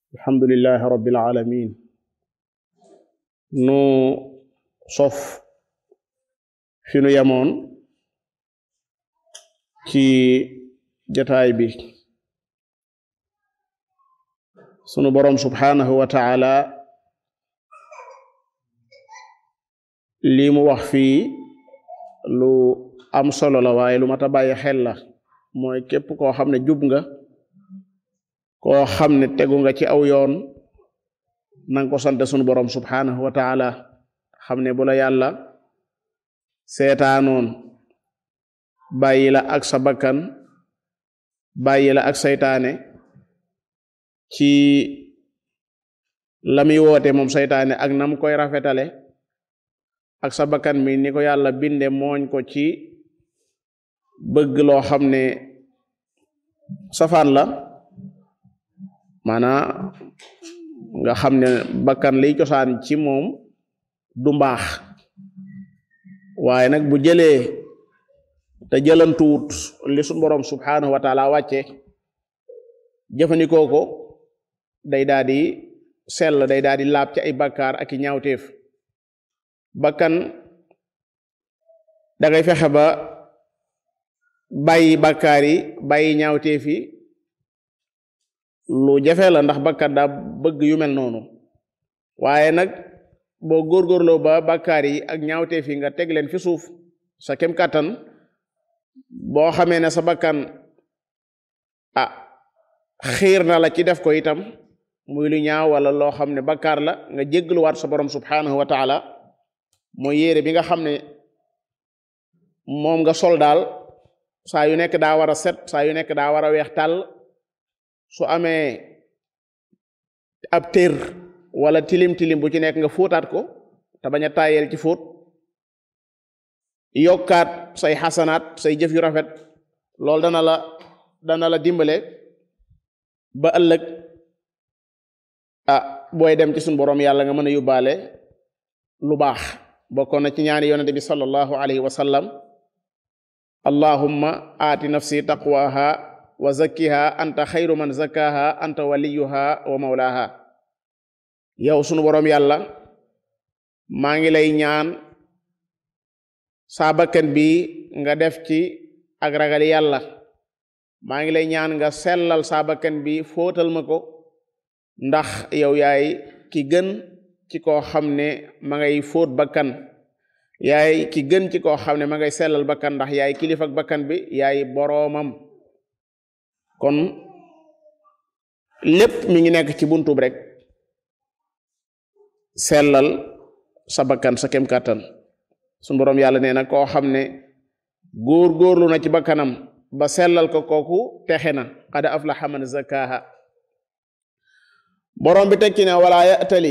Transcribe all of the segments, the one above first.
alhamdulillahi rabbil alamin nu sof fi nu yemoon ci jataay bi sunu boroom subhanahu wa ta'ala lii mu wax fii lu am solo la waaye lu mat a bàyyi xel la mooy képp koo xam ne jub nga koo xam ne tegu nga ci aw yoon nanga ko sant sunu boroom subhanahu wa ta'ala xam ne bu la yàlla seetaanoon bàyyi la ak sa bakkan bàyyi la ak saytaane ci la muy woote moom saytaane ak nam koy rafetale ak sa bakkan mi ni ko yàlla binde mooñ ko ci bëgg loo xam ne safaan la maanaa nga xam ne bakkan liy cosaan ci moom du mbaax waaye nag bu jëlee te jëlantuwut li suñu boroom subhanahu wa taala wàcce jëfandikoo ko day daa di sell day daa di laab ci ay bakkaar ak i ñaawteef bakkan da ngay fexe ba bàyyi bakkaar yi bàyyi ñaawteef yi lu jafe la ndax bakkat daa bëgg yu mel noonu waaye nag boo góorgóorloo ba bakkaar yi ak ñaawteef yi nga teg leen fi suuf sa kem kàttan boo xamee ne sa bakkan ah xiir na la ci def ko itam muy lu ñaaw wala loo xam ne bakkaar la nga jéggluwaat sa borom subhanahu wa taala mooy yére bi nga xam ne moom nga sol daal saa yu nekk daa war a set saa yu nekk daa war a weex tàll su amee ab tér wala tilim tilim bu ci nekk nga fóotaat ko te bañ a tàyyeel ci fóot yokkaat say xasanaat say jëf yu rafet loolu dana la dana la dimbale ba ëllëg ah booy dem ci suñu boroom yàlla nga mën a yóbbaale lu baax bokkoon na ci ñaani yonente bi sallallahu alayhi wa sallam allahumma aati nafsi taqwaha wa zakkiha anta xayru man zakkaha anta waliyuha wa mawlaha yow sunu boroom yàlla maa ngi lay ñaan saa bakkan bi nga def ci ak ragal yàlla maa ngi lay ñaan nga sellal saa bakkan bi fóotal ma ko ndax yow yaay ki gën ci koo xam ne ma ngay fóot bakkan yaay ki gën ci koo xam ne ma ngay sellal bakkan ndax yaay kilifa ak bakkan bi yaay boroomam kon lépp mi ngi nekk ci buntub rek sellal sa bakkan sa kem kàttan sunu boroom yàlla nee na koo xam ne góor góorlu na ci bakkanam ba sellal ko kooku texe na qad aflaha man zakkaha boroom bi tekki ne wala ya'tali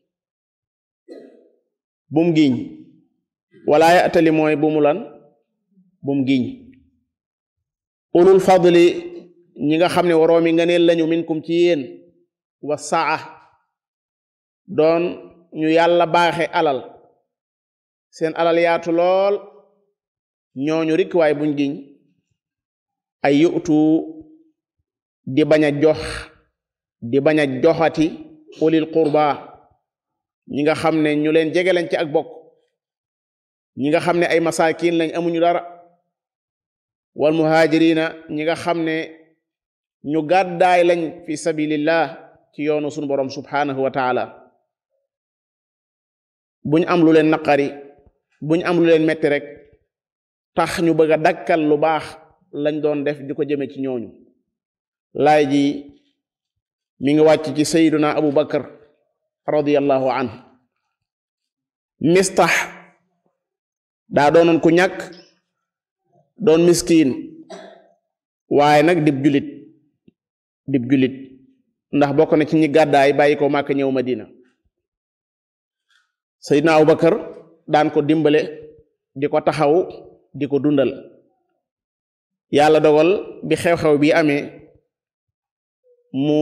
bum giñ wala ya'tali mooy bu mu lan bum giñ ulul fadli ñi nga xam ne waroomi ngëneel lañu minkum ci yéen wa saa doon ñu yàlla baaxe alal seen alal yaatu lool ñooñu rik waay buñ giñ ay yutu di bañ a jox di bañ a joxati ulil qurba ñi nga xam ne ñu leen jege lañ ci ak bokk ñi nga xam ne ay masakin lañ amuñu dara wal muhajirina ñi nga xam ne ñu gàddaay lañ fi sabilillah ci yoonu sunu borom subhanahu wa taala buñ am lu leen naqari buñ am lu leen metti rek tax ñu bëgg a dakkal lu baax lañ doon def di ko jëme ci ñooñu laay ji mi ngi wàcc ci sayyiduna abu bakar radiyallahu anhu mistax daa doonoon ku ñàkk doon miskin waaye nag dib julit dib julit ndax bokk na ci ñi gàddaay bàyyi ko Màkka ñëw Madina sayyiduna abu bakar daan ko dimbale di ko taxaw di ko dundal yàlla dogal bi xew-xew bi amee mu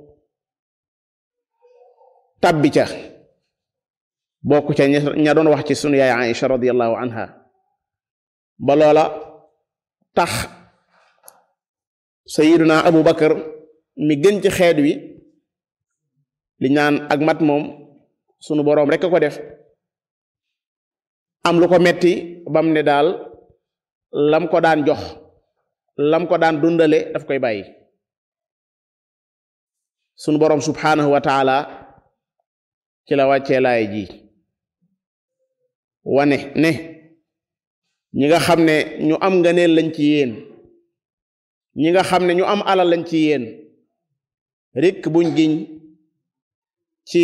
tabbi ca bokk ca ña doon wax ci sunu yaay Aïcha radiyallahu anha ba loola tax sayiduna abu bakar mi gën ci xeet wi li ñaan ak mat moom sunu boroom rek ko def am lu ko metti bam ne daal lam ko daan jox lam ko daan dundale daf koy bàyyi sunu boroom subhanahu wa taala ci la wàccee laay ji wane ne ñi nga xam ne ñu am ngëneel lañ ci yéen ñi nga xam ne ñu am alal lañ ci yéen rikk buñ giñ ci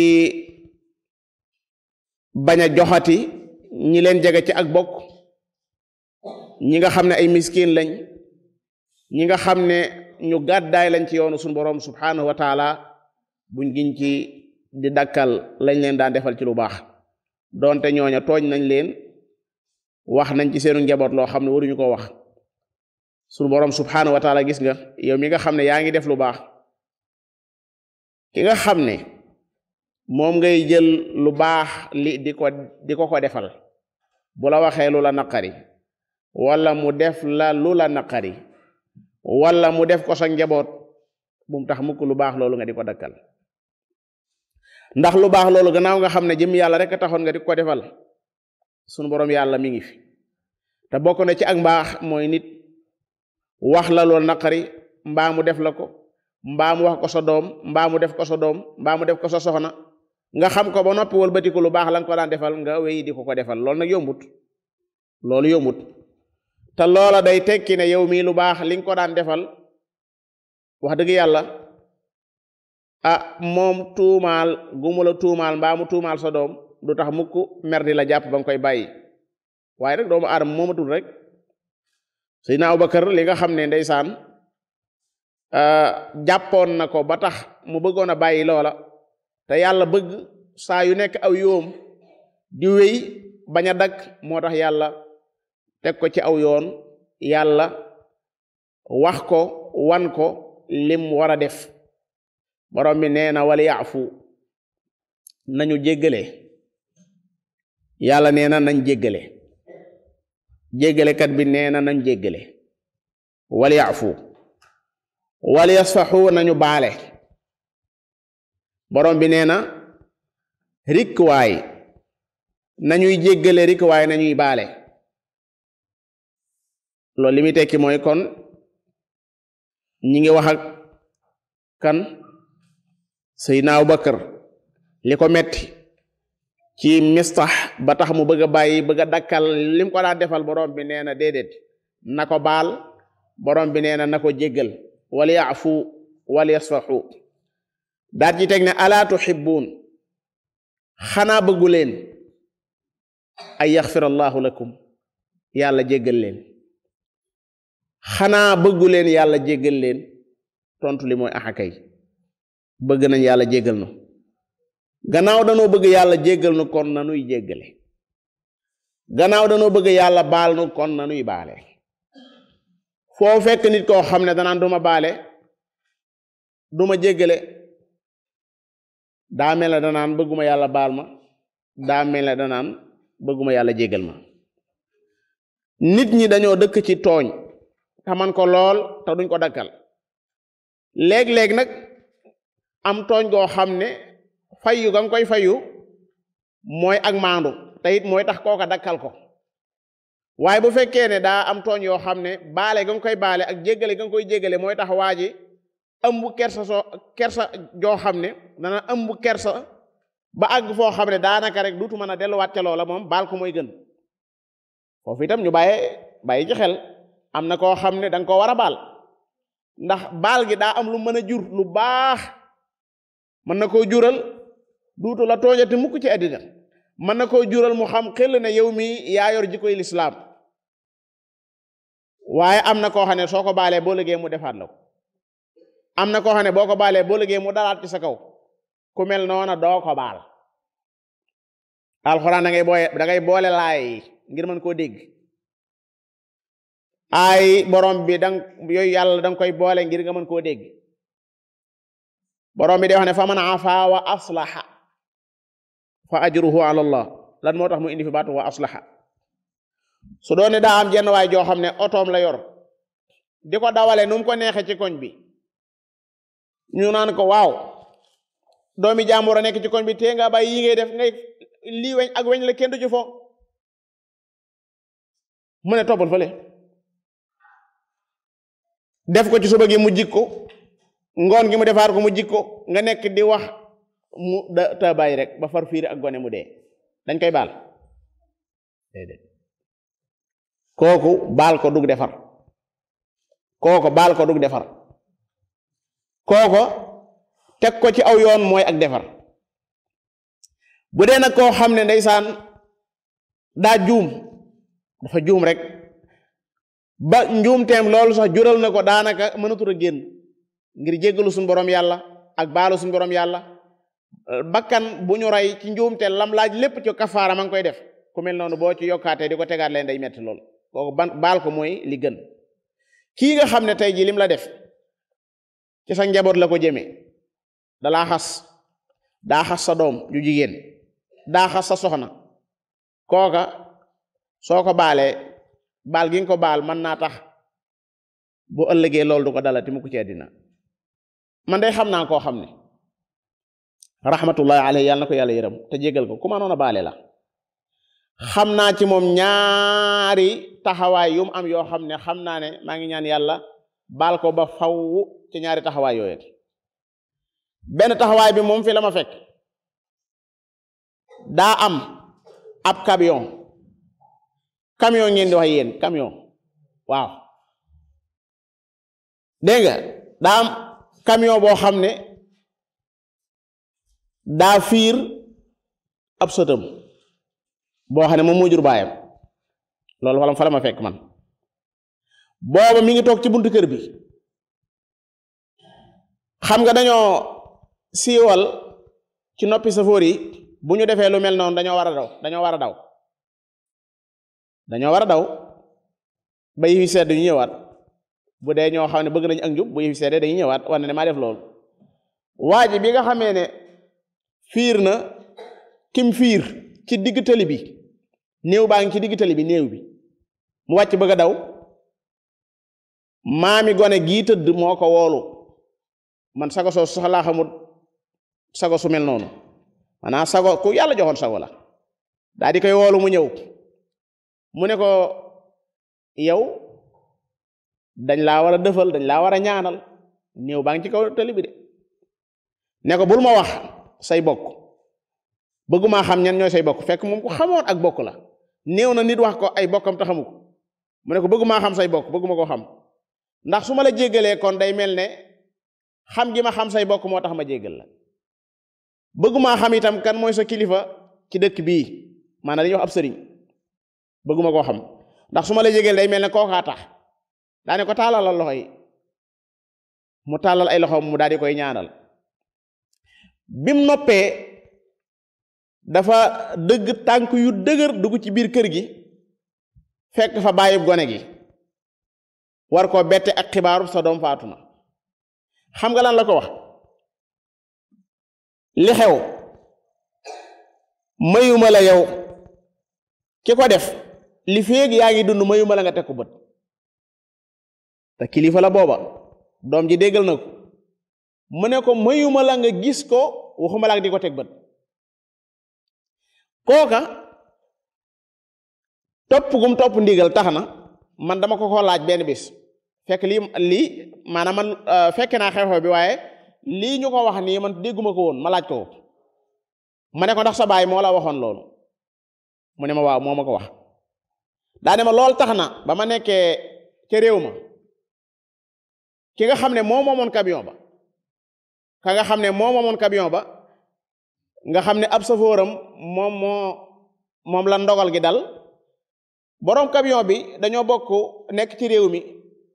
bañ a joxati ñi leen jege ci ak bokk ñi nga xam ne ay miskin lañ ñi nga xam ne ñu gàddaay lañ ci yoonu suñu boroom subhanahu wa taala buñ giñ ci di dakkal lañ leen daan defal ci lu baax doonte ñooña tooñ nañ leen wax nañ ci seenu njaboot loo xam ne waruñu ko wax suñu boroom subhanahu wa taala gis nga yow mi nga xam ne yaa ngi def lu baax ki nga xam ne moom ngay jël lu baax li di ko di ko ko defal bu la waxee lu la naqari wala mu def la lu la naqari wala mu def ko sa njaboot bu mu tax mukk lu baax loolu nga di ko dakkal ndax lu baax loolu gannaaw nga xam ne jëm yàlla rek taxoon nga di ko defal sunu boroom yàlla mi ngi fi te bokk na ci ak mbaax mooy nit wax la loolu naqari mbaa mu def la ko mbaa mu wax ko sa doom mbaa mu def ko sa doom mbaa mu def ko sa soxna nga xam ko ba noppi wëlbatiku lu baax la nga ko daan defal nga wéy di ko ko defal loolu nag yombut loolu yombut te loola day tekki ne yow mii lu baax li nga ko daan defal wax dëgg yàlla ah moom tuumaal gumu la tuumaal mbaa mu tuumaal sa doom du tax mukk mer di la jàpp ba nga koy bàyyi waaye rek doomu aadama moomatul rek Seydina Abubakar li nga xam ne ndeysaan jàppoon na ko ba tax mu bëggoon a bàyyi loola te yàlla bëgg saa yu nekk aw yoom di wéy bañ a dagg moo tax yàlla teg ko ci aw yoon yàlla wax ko wan ko lim war a def borom bi nee na wala yaafu nañu jéggale yàlla nee na nañ jéggale jéggalekat bi nee na nañ jéggale wala yaafu wala yasfaxu nañu baale borom bi nee na rikwaay nañuy jéggale rikwaay nañuy baale loolu li muy tekki mooy kon ñi ngi wax ak kan Seydina Abubakar li ko metti ci mistax ba tax mu bëgg a bàyyi bëgg a dakkal lim ko daan defal borom bi nee na déedéet na ko baal borom bi nee na na ko jéggal wal yaafu wal yasfaxu daat ci teg ne alaa tuxibbuun xanaa bëggu leen ay yaxfir allahu lakum yàlla jéggal leen xanaa bëggu leen yàlla jéggal leen tontu li mooy axakay bëgg nañ yàlla jéggal nu gannaaw danoo bëgg yàlla jéggal nu kon nanuy jéggale gannaaw danoo bëgg yàlla baal nu kon nanuy baale foo fekk nit koo xam ne danaan duma baale duma jéggale daa mel ne danaan bëgguma yàlla baal ma daa mel ne danaan bëgguma yàlla jéggal ma nit ñi dañoo dëkk ci tooñ te man ko lool te duñ ko dakkal léeg-léeg nag am tooñ goo xam ne fayu ga nga koy fayu mooy ak maandu te it mooy tax kooka dakkal ko waaye bu fekkee ne daa am tooñ yoo xam ne baale ga nga koy baale ak jéggale ga nga koy jéggale mooy tax waa ji ëmb kersa soo kersa joo xam ne dana ëmb kersa ba àgg foo xam ne daanaka rek duutu mën a delluwaat ca loola moom baal ko mooy gën foofu itam ñu bàyyi bàyyi ci xel am na koo xam ne danga ko war a baal ndax baal gi daa am lu mën a jur lu baax mën na koo jural duutu la tooñati mukk ci àddina mën na koo jural mu xam xel ne yow mi yaa yor jikkoy lislaam waaye am na koo xam ne soo ko baalee boo liggéey mu defaat la ko am na koo xam ne boo ko baalee boo liggéey mu dalaat ci sa kaw ku mel noona doo ko baal alxuraan da ngay booye da ngay boole laay ngir mën koo dégg ay borom bi dang yooyu yàlla danga koy boole ngir nga mën koo dégg borom bi day wax ne fa man afa wa aslaha fa ajruhu ala allah lan moo tax mu indi fi baatu wa aslaha su doone daa am jenn waay joo xam ne otoom la yor di ko dawale nu mu ko neexe ci koñ bi ñu naan ko waaw doomi jàmbur a nekk ci koñ bi tee nga bàyyi yi ngay def ngay lii weñ ak weñ la kenn du ci fo mu ne toppal fële def ko ci suba gi mu jikko ngoon gi mu defaar ko mu jikko nga nekk di wax mu da ta bàyyi rek ba far fiir ak gone mu dee dañ koy baal déedéet kooku baal ko dug defar kooko baal ko dug defar kooko teg ko ci aw yoon mooy ak defar bu dee nag koo xam ne ndeysaan daa juum dafa juum rek ba njuumteem loolu sax jural na ko daanaka mënatul a génn ngir jéggalu suñu borom yàlla ak baalu suñu borom yàlla bakkan bu ñu rey ci njuumte lam laaj lépp ci kafaara ma ngi koy def ku mel noonu boo ci yokkaatee di ko tegaat leen day metti lool kooku ban baal ko mooy li gën kii nga xam ne tey jii lim la def ci sa njaboot la ko jëmee dalaa xas daa xas sa doom ju jigéen daa xas sa soxna kooka soo ko baalee baal gi nga ko baal mën naa tax bu ëllëgee loolu du ko dalati mu ko ci àddina man day xam naa koo xam ne rahmatullahi alayhi yàlla na ko yàlla yërëm te jégal ko ku ma noon a baale la xam naa ci moom ñaari taxawaay yu mu am yoo xam ne xam naa ne maa ngi ñaan yàlla baal ko ba faw ci ñaari taxawaay yooyu benn taxawaay bi moom fi la ma fekk daa am ab camion camion ngeen di wax yéen camion waaw dégg nga daa am camion boo xam ne daa fiir ab sëtam boo xam ne moom moo jur baayam loolu wala fa la ma fekk man booba mi ngi toog ci buntu kër bi xam nga dañoo siiwal ci noppi safoor yi bu ñu defee lu mel noonu dañoo war a daw dañoo war a daw dañoo war a daw ba yi sedd ñu ñëwaat bu dee ñoo xam ne bëgg nañu ak njub bu yi seddee dañuy ñëwaat wane ne maa def loolu waa ji bi nga xamee ne fiir na kim fiir ci digg tali bi néew baa ngi ci digg tali bi néew bi mu wàcc bëgg a daw maami gone gii tëdd moo ko woolu man sago soo sax laa xamul sago su mel noonu maanaam sago ku yàlla joxoon sago la daa di koy woolu mu ñëw mu ne ko yow dañ laa war a dëfal dañ laa war a ñaanal néew baa ngi ci kaw tali bi de ne ko bul ma wax say bokk bëgguma xam ñan ñooy say bokk fekk moom ku xamoon ak bokk la néew na nit wax ko ay bokkam te xamu ko mu ne ko bëgguma xam say bokk bëgguma ko xam ndax su ma la jéggalee kon day mel ne xam gi ma xam say bokk moo tax ma jéggal la bëgguma xam itam kan mooy sa kilifa ci dëkk bii maanaam dañuy wax ab sëriñ bëgguma koo xam ndax su ma la jéggal day mel ne kookaa tax daa ne ko tàllalal loxo yi mu tàllal ay loxoom mu daal di koy ñaanal bim noppee dafa dëgg tànk yu dëgër dugg ci biir kër gi fekk fa bàyyib gone gi war koo bette ak xibaaru sa doom faatu na xam nga lan la ko wax li xew mayuma la yow ki ko def li féeg yaa ngi dund mayuma la nga teg ko bët te kilifa la booba doom ji déggal na ko mu ne ko mayuma la nga gis ko waxuma la ak di ko teg bët kooka topp gum topp ndigal tax na man dama ko ko laaj benn bis fekk lii lii maanaam man fekke naa xew-xew bi waaye lii ñu ko wax nii man dégguma ko woon ma laaj ko ma ne ko ndax sa baay moo la waxoon loolu mu ne ma waaw moo ma ko wax daa ne ma loolu tax na ba ma nekkee ca réew ma ki nga xam ne moo moomoon camion ba ka nga xam ne moo moomoon camion ba nga xam ne ab safóoram moom moo moom la ndogal gi dal boroom camion bi dañoo bokk nekk ci réew mi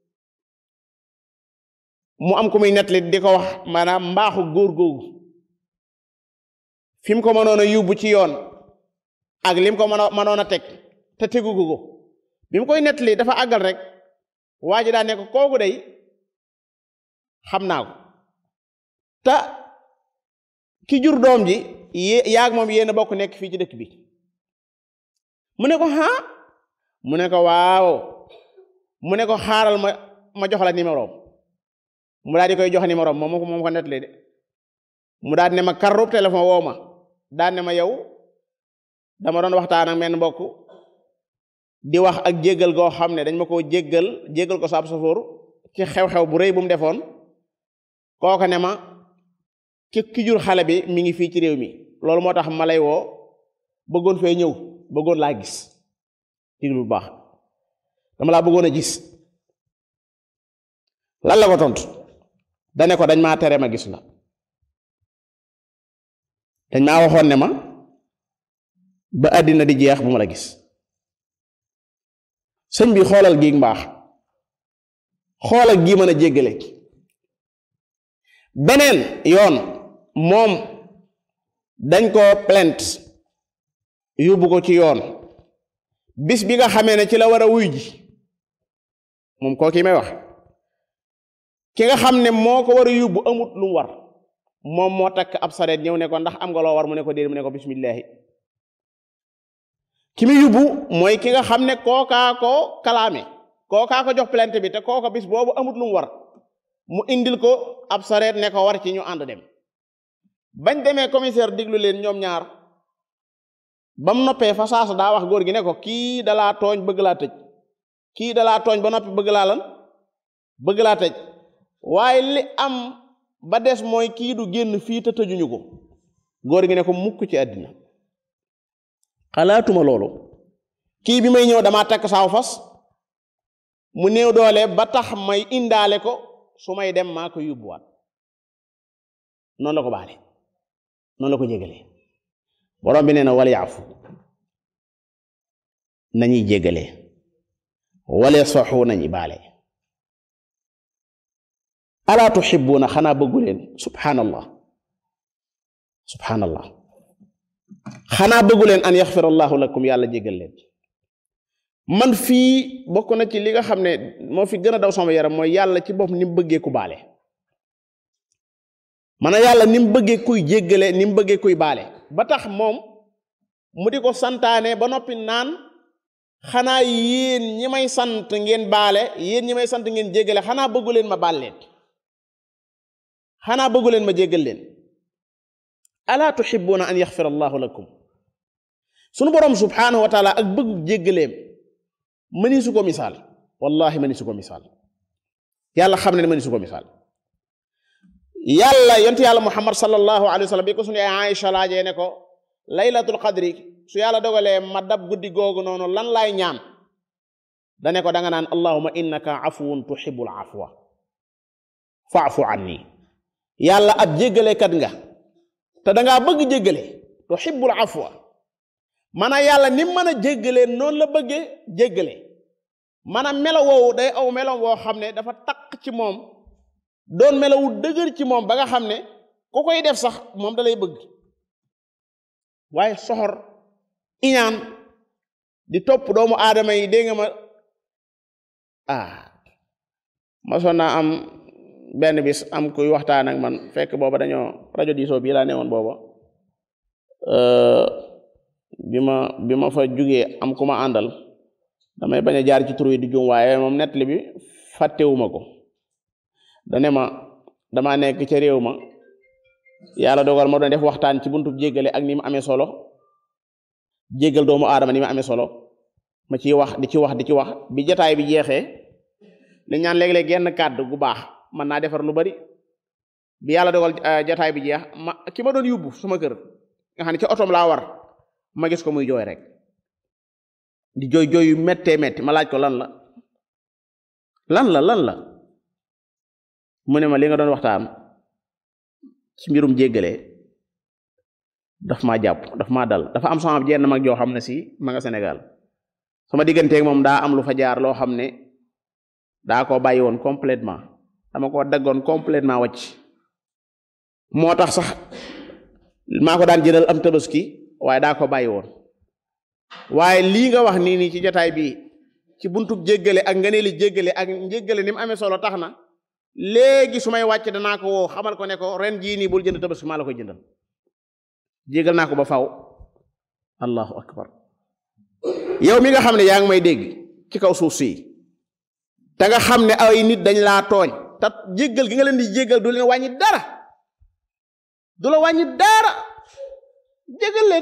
mu am ku muy nettali di ko wax maanaam mbaaxu góor googu fi mu ko mënoon a yóbbu ci yoon ak lim ko mën a mënoon a teg te tegu ko bi mu koy nettali dafa àggal rek waa ji daa ne ko kooku day xam naa ko te ki jur doom ji yé yaag moom yéen a bokk nekk fii ci dëkk bi mu ne ko ha mu ne ko waaw mu ne ko xaaral ma ma jox la numéro mu daal di koy jox numéro moom moom ko nettali de mu daan ne ma karrub téléphone woo ma daan ne ma yow dama doon waxtaan ak menn mbokk di wax ak jéggal goo xam ne dañ ma koo jéggal jéggal ko saab safoor ci xew-xew bu rëy bu mu defoon kooka ne ma ki ki jur xale bi mi ngi fii ci réew mi loolu moo tax ma lay woo bëggoon fee ñëw bëggoon laa gis diglu bu baax dama laa bëggoon a gis lan la ko tontu dane ko dañ maa tere ma gis la dañ maa waxoon ne ma ba àddina di jeex bu ma la gis sëñ bi xoolal gi mbaax xoolal gi mën a jéggale beneen yoon moom dañ ko plainte yóbbu ko ci yoon bis bi nga xamee ne ci la war a wuy ji moom koo ki may wax ki nga xam ne moo ko war a yóbbu amut lu mu war moom moo takk ab sareet ñëw ne ko ndax am nga loo war mu ne ko déedéet mu ne ko bismillahi ki muy yóbbu mooy ki nga xam ne kookaa ko kalaame kookaa ko jox plainte bi te kooka bis boobu amut lu mu war mu indil ko ab sareet ne ko war ci ñu ànd dem bañ demee commissaire diglu leen ñoom ñaar ba mu noppee fa saasa daa wax góor gi ne ko kii dalaa tooñ bëgg laa tëj kii dalaa tooñ ba noppi bëgg laa lan bëgg laa tëj waaye li am ba des mooy kii du génn fii te tëjuñu ko góor gi ne ko mukk ci àddina xalaatuma loolu kii bi may ñëw damaa takk saaw fas mu néew doole ba tax may indaale ko su may dem maa ko yóbbuwaat noonu la ko baale noonu la ko jégalee borom bi nee na wala yaafu nañuy jégalee wala soxu nañu baale alaa tuxibuuna xanaa bëggu leen subhanallah subhanallah xanaa bëggu leen an yaxfir allahu lakum yàlla jégal leen man fii bokk na ci li nga xam ne moo fi gën a daw sama yaram mooy yàlla ci bopp ni mu bëggee ku baale mana yàlla ni mu bëggee kuy jéggale ni mu bëggee kuy baale ba tax moom mu di ko santaane ba noppi naan xanaa yéen ñi may sant ngeen baale yéen ñi may sant ngeen jéggale xanaa bëggu leen ma baal leen xanaa bëggu leen ma jéggal leen alaa tuhibbuna an yaxfir allahu lakum sunu boroom subhanahu wa taala ak bëggu jéggaleem mëni su ko misaal wallahi mëni su ko misaal yàlla xam ne mëni su ko misaal yàlla yontu yàlla muhammad sallallahu alayhi wa sallam bi ko sunu ay Aïcha laajee ne ko laylatul qadri su yàlla dogalee ma dab guddi googu noonu lan laay ñaan dane ko danga naan allahuma innaka afuwun tuhibbul afwa faafu anni yàlla ab jéggalekat nga te dangaa bëgg jéggale tuhibbul afwa maanaam yàlla ni mën a jéggalee noonu la bëggee jéggale maanaam melo woowu day aw melo woo xam ne dafa taq ci moom doon melawu dëgër ci moom ba nga xam ne ku koy def sax moom da lay bëgg waaye soxor iñaan di topp doomu aadama yi dégg nga ma ah masoon naa am benn bis am kuy waxtaan ak man fekk booba dañoo rajo diisoo bii laa newoon booba bi ma bi ma fa jugee am ku ma àndal damay bañ a jaar ci tur yi di jum waaye moom nettali bi fàttewuma ko dane ma dama nekk ca réew ma yàlla dogal ma doon def waxtaan ci buntu jéggale ak ni mu amee solo jéggal doomu aadama ni mu amee solo ma ciy wax di ci wax di ci wax bi jataay bi jeexee li ñaan léeg-léeg genn kàddu gu baax mën naa defar lu bari bi yàlla dogal jataay bi jeex ma ki ma doon yóbbu sama kër nga xam ne ci otom laa war ma gis ko muy jooy rek di jooy jooy yu méttee métti ma laaj ko lan la lan la lan la mu ne ma li nga doon waxtaan ci mbirum jéggale daf maa jàpp daf maa dal dafa am sama jenn mag joo xam ne si ma nga Sénégal sama digganteeg moom daa am lu fa jaar loo xam ne daa ko bàyyi woon complètement dama ko daggoon complètement wàcc moo tax sax maa ko daan jëndal am tabaski waaye daa ko bàyyi woon waaye lii nga wax nii nii ci jotaay bii ci buntub jéggale ak nga ne li jéggale ak njéggale ni mu amee solo tax na léegi su may wàcc danaa ko woo xamal ko ne ko ren jii nii bul jënd tabaski maa la koy jëndal jéggal naa ko ba faw allahu akbar yow mi nga xam ne yaa ngi may dégg ci kaw suuf si te nga xam ne ay nit dañ laa tooñ te jéggal gi nga leen di jéggal du leen wàññi dara du la wàññi dara jégal leen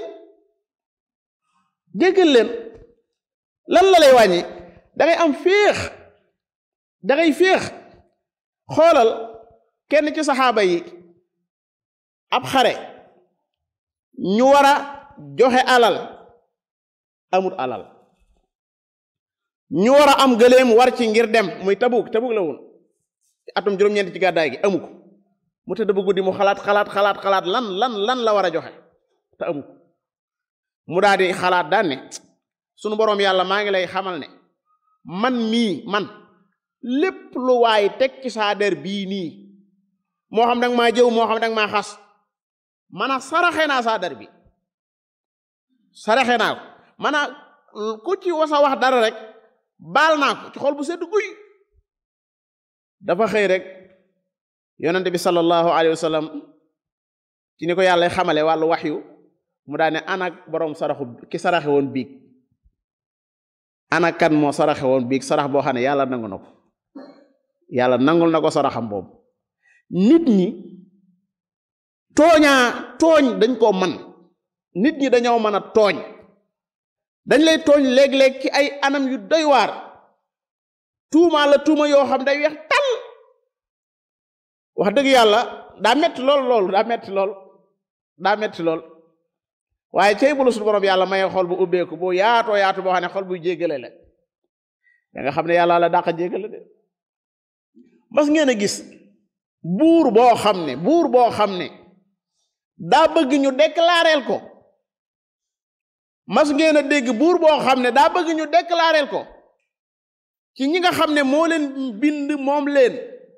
jégal leen lan la lay wàññi da ngay am féex da ngay féex xoolal kenn ci saxaaba yi ab xare ñu war a joxe alal amut alal ñu war a am gëléem war ci ngir dem muy tabuk tabuk la woon atum juróom-ñeent ci gàddaay gi amu ko mu tëdd bu guddi mu xalaat xalaat xalaat xalaat lan lan lan la war a joxe te amu ko mu daal di xalaat daan ne sunu boroom yàlla maa ngi lay xamal ne man mii man lépp lu waay teg ci saa der bii nii moo xam danga maa jëw moo xam danga maa xas mana saraxe naa saa der bi saraxe naa ko mana ku ci wasa wax dara rek baal naa ko ci xol bu sedd guy dafa xëy rek yonente bi sallallahu alayhi wa sallam ci ni ko yàlla xamale wàllu waxyu mu daane anak boroom saraxu ki saraxe woon biig ana kan moo saraxe woon biig sarax boo xam ne yàlla nangu na ko yàlla nangul na ko saraxam boobu nit ñi tooñaa tooñ dañ koo man nit ñi dañoo mën a tooñ dañ lay tooñ léeg-léeg ci ay anam yu doy waar tuumaa la tuuma yoo xam day weex tal wax dëgg yàlla daa metti lool loolu daa metti lool daa metti lool waaye cey bulu suñu borom yàlla maye xol bu ubbeeku bu yaatoo yaatu boo xam ne xol buy jéggale la da nga xam ne yàlla la dàq jéggale de mas ngeen a gis buur boo xam ne buur boo xam ne daa bëgg ñu déclareel ko mas ngeen a dégg buur boo xam ne daa bëgg ñu déclareel ko ci ñi nga xam ne moo leen bind moom leen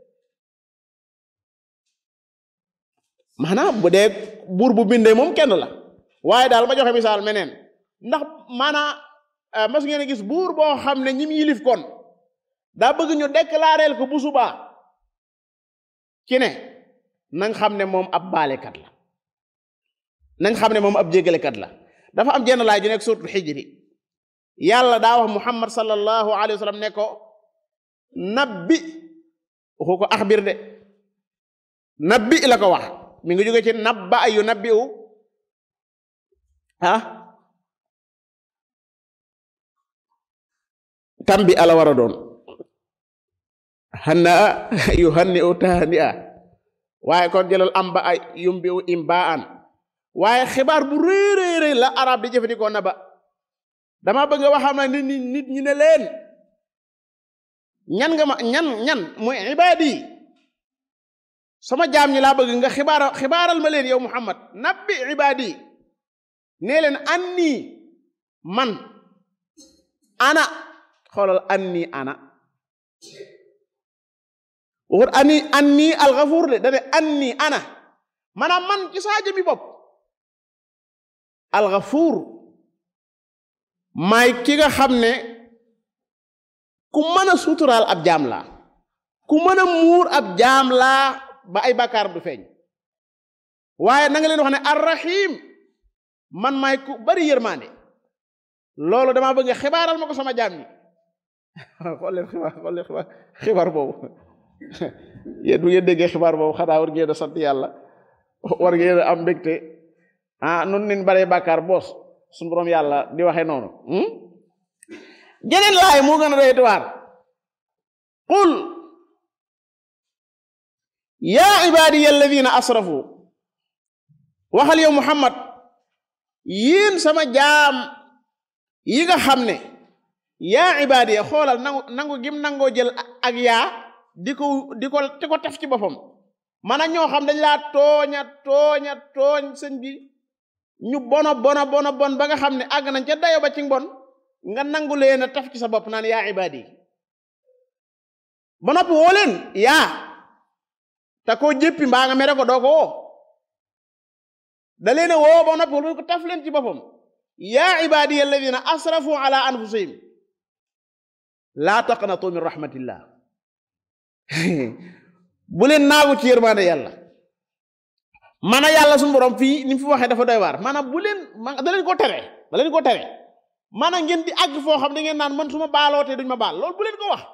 maanaam bu dee buur bu bindee moom kenn la waaye daal ma joxe misaal meneen ndax maanaam mas ngeen a gis buur boo xam ne ñim yilif kon daa bëgg ñu déclareel ko bu subaa ci ne nañ xam ne moom ab baalekat la nañ xam ne moom ab jéggalekat la dafa am jenn laay ju nekk suratul xijri yàlla daa wax muhammad sallallahu alayhi wa sallam ne ko nabbi waxu ko axbir de nabbi la ko wax mi ngi jóge ci nabba ayu nabbi u ah tambi ala war a doon hanna a yu hanni u tahani a waaye kon jëlal am ba ay yumbi u imba an waaye xibaar bu réeréeré la arab di jëfandikoo na ba dama bëgg a waxam na nit ñi nit ñi ne leen ñan nga ma ñan ñan muy ibaadi sama jaam ñi laa bëgg nga xibaara xibaaral ma leen yow muhammad nabbi ibaadi nee leen anni man ana xoolal anni ana waxut anni anni alxafuur de dane anni ana maanaam man ci saa jëmi bopp alxafuur maay ki nga xam ne ku mën a suturaal ab jaam laa ku mën a muur ab jaam laa ba ay bàkkaaram du feeñ waaye na nga leen wax ne arrahim man maay ku bari yërmaande loolu damaa bëgg xibaaral ma ko sama jaam ñi xool leen xibaar xool leen xibaar xibaar boobu yéen bu ngeen déggee xibaar boobu xanaa war ngeen a sant yàlla war ngeen a am mbégte ah nun nin baree bàkkaar boos suñu borom yàlla di waxee noonu jeneen laay moo gën a doy waar qul yaa ibaadiya alladina asrafu waxal yow muhammad yéen sama jaam yi nga xam ne yaa ibaadiya xoolal nangu nangu gim nangoo jël ak yaa di ko di ko di ko tef ci boppam mana ñoo xam dañ laa tooña tooña tooñ sëñ bi ñu bono bono bono bon ba nga xam ne àgg nañ ca dayo ba ci mbon nga nangu leen a taf ci sa bopp naan yaa ibaadi ba noppi woo leen yaa te koo jéppi mbaa nga mere ko doo ko woo da leen a woo ba noppi wolu ko taf leen ci boppam yaa ibaadi alladina asrafu ala anfusihim laa taqnatu min rahmatillah bu leen naagu ci yërmaande yàlla mana yàlla suñu borom fii ni mu fi waxee dafa doy waar maanaam bu leen da leen ko tere da leen ko tere maanaam ngeen di àgg foo xam da ngeen naan man su ma baalootee duñ ma baal loolu bu leen ko wax